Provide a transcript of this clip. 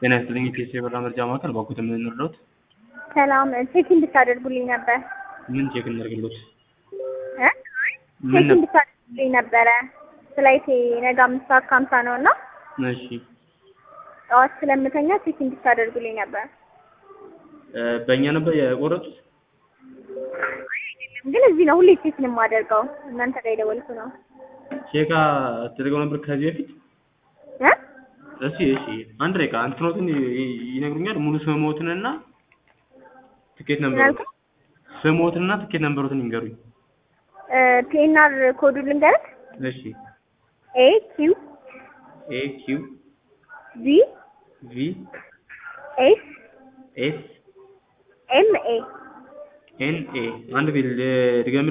ጤና ይስጥልኝ የፒኤስ የበራ መርጃ ማዕከል ባኩት የምንረዳት ሰላም ቼክ እንድታደርጉልኝ ነበር ምን ቼክ እናደርግሎት? እ ምን ቼክ ነበር? እንድታደርጉልኝ ነበረ ፍላይቴ ነገ አምስት ሰዓት ከሀምሳ ነው እና እሺ ጠዋት ስለምተኛ ቼክ እንድታደርጉልኝ ነበር። እ በእኛ ነበር የቆረጡት? ግን እዚህ ነው ሁሌ ቼክ ነው የማደርገው እናንተ ጋር የደወልኩ ነው ቼክ ተደርገው ነበር ከዚህ በፊት? እ እሺ እሺ አንድ ደቂቃ እንትኖትን ይ- ይነግሩኛል ሙሉ ስምዎትንና ትኬት ምን ነምበሮት አልከኝ? ስምዎትንና ትኬት ነምበሮትን ይንገሩኝ። ፒኤንአር ኮዱ ልንገርህ እሺ ኤ ኪው ኤ ኪው ቢ ቪ ኤስ ኤስ ኤም ኤ ኤን ኤ አንድ ቤት ድገም